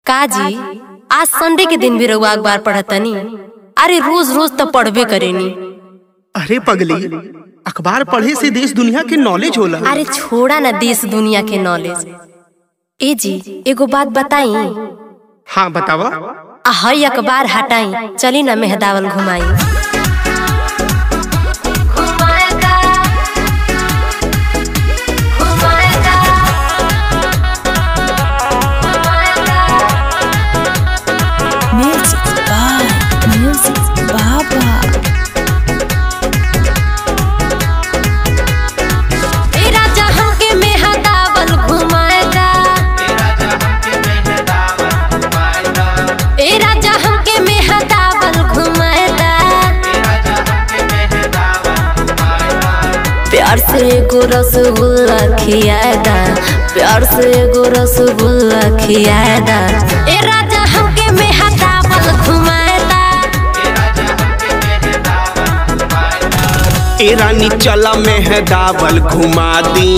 काजी आज संडे के दिन भी रउआ अखबार पढ़तनी अरे रोज रोज तो पढ़बे करेनी अरे पगली अखबार पढ़े से देश दुनिया के नॉलेज होला अरे छोड़ा ना देश दुनिया के नॉलेज ए जी एगो बात बताई हाँ बतावा आ हई अखबार हटाई चली ना मेहदावल घुमाई Music by Music Baba. ए राजा हमके मेहदावल घुमाएगा ए राजा हमके मेहदावल घुमाएगा प्यार से एगो रसगुल्ला खियाएगा प्यार से एगो रसगुल्ला खियाएगा ए राजा हमके मेहदावल घुमाएगा ए रानी चला मेहदावल घुमा दी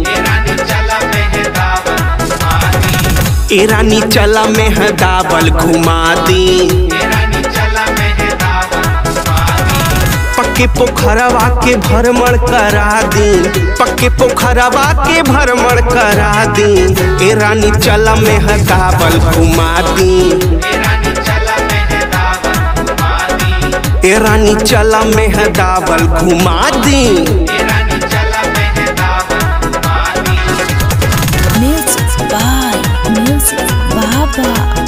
ए रानी चला मेहदावल घुमा दी पक्के पोखरवा के भ्रमण करा दी पक्के पोखरवा के भ्रमण करा दी ए रानी चला मेहदावल घुमा दी ए रानी चला मेहदावल घुमा दी Music by Music Baba.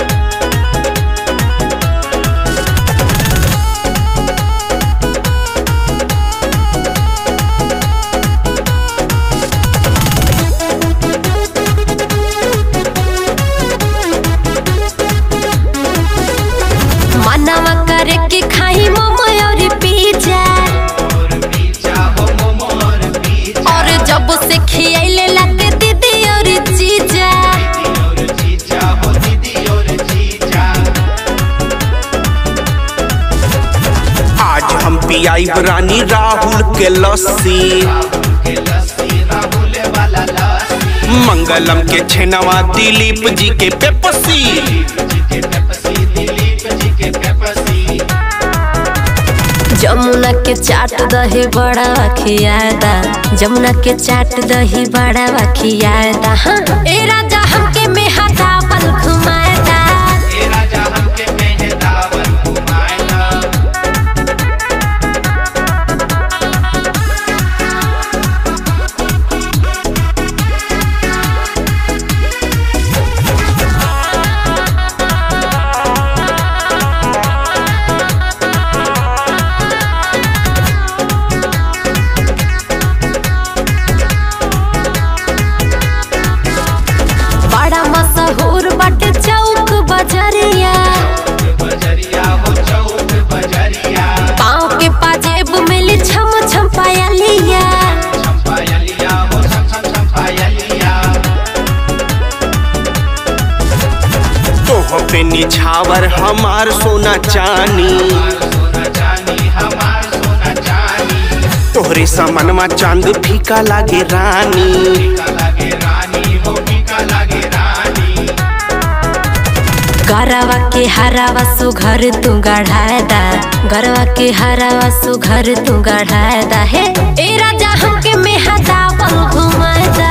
मनवा करे के खाई मोमो और पिज्जा और जब से खियाइले लाके दीदी और जीजा आज हम पियाई रानी राहुल के लस्सी मंगलम के छेनवा दिलीप जी के पेपसी जमुना के चाट दही बड़ा खियादा जमुना के चाट दही बड़ा खियादा हाँ ए राजा हमके मेहदावल घुमाएगा बड़ा मशहूर बाटे चौक बजरिया पाँव के पाजेब मिली छम छम पायलिया तोह पे निछावर हमार सोना चानी तोहरे समनमा चांद फीका लागे रानी गरवा के हरावा सुघर तू गढ़ायदा गरवा के हरावा सुघर तू गढ़ायदा हे ए राजा हमके मेहदावल घुमाएदा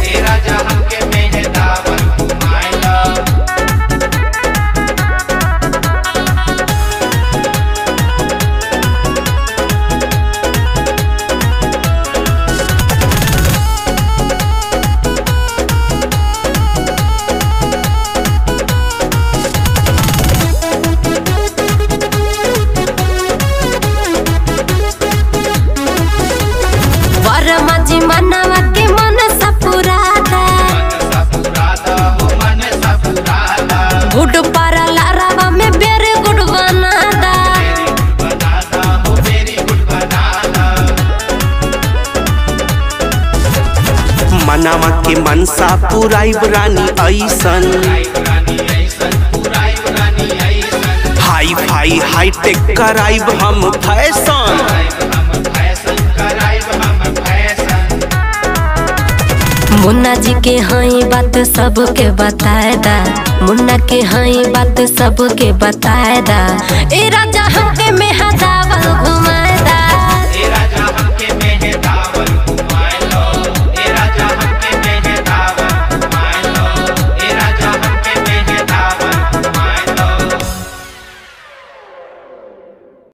वर्मा जी मनवा के मन सपुरादा गुड पारा लारावा में बेरे गुड बनादा मनावा के मनसा पुराई रानी ऐसन हाई फाई हाई टेक कराइब हम फैशन मुन्ना जी के हई बात सबके बताए दा मुन्ना के हई बात सबके बताए दा ए राजा हमके में